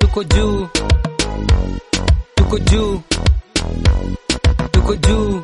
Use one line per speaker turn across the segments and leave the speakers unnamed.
tuko juu tuko juu tuko juu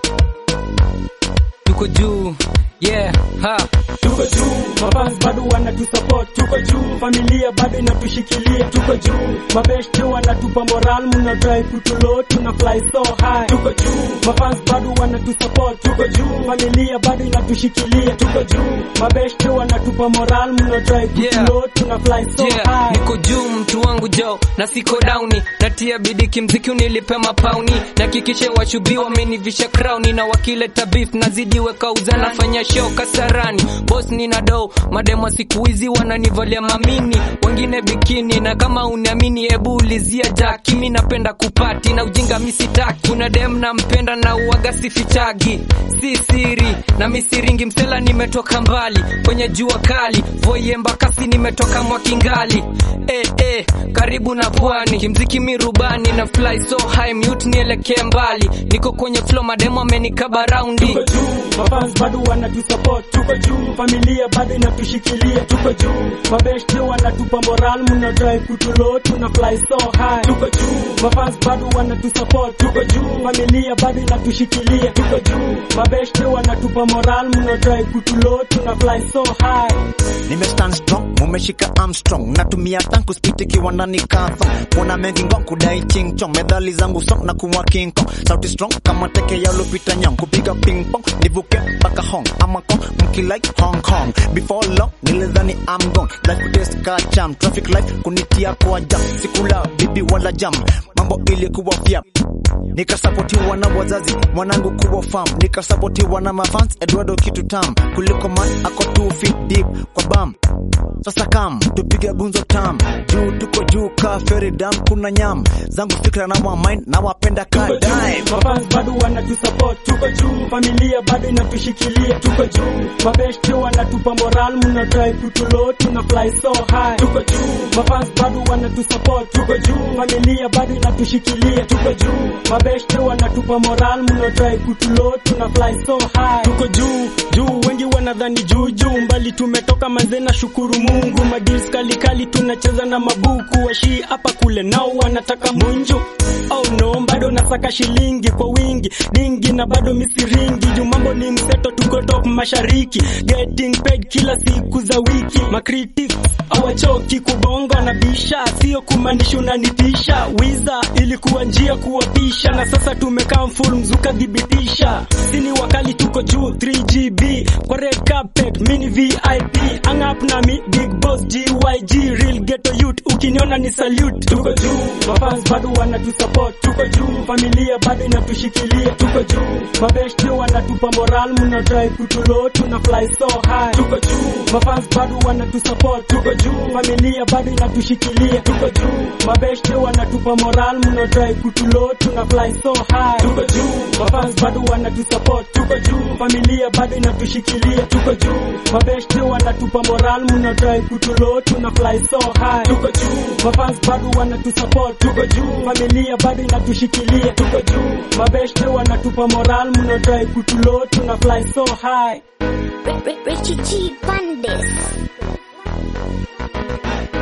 tuko juu yeah ha
tuko juu, mafans bado wanatusupport, tuko juu, familia bado inatushikilia, tuko juu, mabeshte wanatupa moral, muna try kutulo, tuna fly so high, tuko juu, mafans bado wanatusupport, tuko juu, familia bado inatushikilia, tuko juu, mabeshte wanatupa moral, muna try kutulo, tuna fly so
yeah,
high.
niko juu mtu wangu jo na siko downi natia bidii kimziki unilipe mapauni nakikishe washubi wamenivisha crown na wakileta beef nazidi weka uza nafanya show kasarani boss nina do mademo siku hizi wananivalia mamini wengine bikini na kama uniamini hebu ulizia jaki mi napenda kupati na ujinga misitaki kuna dem nampenda na uwaga sifichagi si siri na misiringi msela nimetoka mbali kwenye jua kali voye mbakasi nimetoka mwakingali eh, eh, karibu na pwani kimziki mirubani na fly so high mute nielekee mbali niko kwenye flow mademo amenikaba raundi
tuko juu, mafans bado wanatusupport, tuko juu, familia bado inatushikilia, tuko juu, mabeshte wanatupa moral, muna try kutulo, tuna fly so high, tuko juu, mafans bado wanatusupport, tuko juu, familia bado inatushikilia, tuko juu, mabeshte wanatupa moral, muna try kutulo, tuna fly so high.
nimestand strong mumeshika armstrong natumia tanku spit ikiwa ndani kathon kuna mengi ngong kudai chingchong medhali zangu song na kuwa king kong sauti strong kama teke ya lupita nyong kupiga ping pong nivuke mpaka hong ama kong mkilike hong kong before long nilidhani I'm gone life kutest ka cham traffic light kunitia kwa jam sikula bibi wala jam mambo ilikuwa fyap nikasapotiwa na wazazi mwanangu kuwa fam nikasapotiwa na mafans Eduardo kitu tam kuliko man ako 2 feet deep kwa bam sasa kam tupige gunzo tam juu tuko juu ka feri dam kuna nyam zangu fikra na wa mind na wapenda ka
tuko
dime
juu, mafans bado wanatusupport, tuko juu, familia bado inatushikilia, tuko juu, mabeshte wanatupa moral, muna try kutulo, tuna fly so high, tuko juu, mafans bado wanatusupport, tuko juu, familia bado inatushikilia, tuko juu, mabeshte wanatupa moral, muna try kutulo, tuna fly so high, tuko juu, juu, wengi wanadhani juu juu, mbali tumetoka manze na shukuru Mungu, madils kali kali tunacheza na mabuku, washi hapa kule nao wanataka munju Oh no, bado nasaka shilingi kwa wingi dingi na bado misiringi juu mambo ni mseto, tuko top mashariki, getting paid kila siku za wiki. Macritics hawachoki kubonga na bisha, sio kumaanisha unanitisha. Wiza ilikuwa njia kuwapisha, na sasa tumekaa full mzuka dhibitisha. Sini wakali tuko juu 3GB kwa red carpet, mini VIP hang up na mi big boss GYG real ghetto youth, ukiniona ni salute. Tuko juu, mafans bado wanatusupport, tuko juu, familia bado inatushikilia, tuko juu, mabeshte wanatupa moral, muna try kutulo, tuna fly so high, tuko juu, mafans bado wanatusupport, tuko juu, familia bado inatushikilia, tuko juu, mabeshte wanatupa moral, muna try kutulo, tuna fly so high, tuko juu, mafans bado wanatusupport, tuko juu, familia bado inatushikilia, tuko juu, mabeshte wanatupa moral, muna try kutulo, tuna fly so high, tuko juu, mafans bado wanatusupport, tuko juu, familia bado inatushikilia, tuko juu, mabeshte wanatupa moral, muna try kutulo, tuna fly so high.
Richie G Bandis.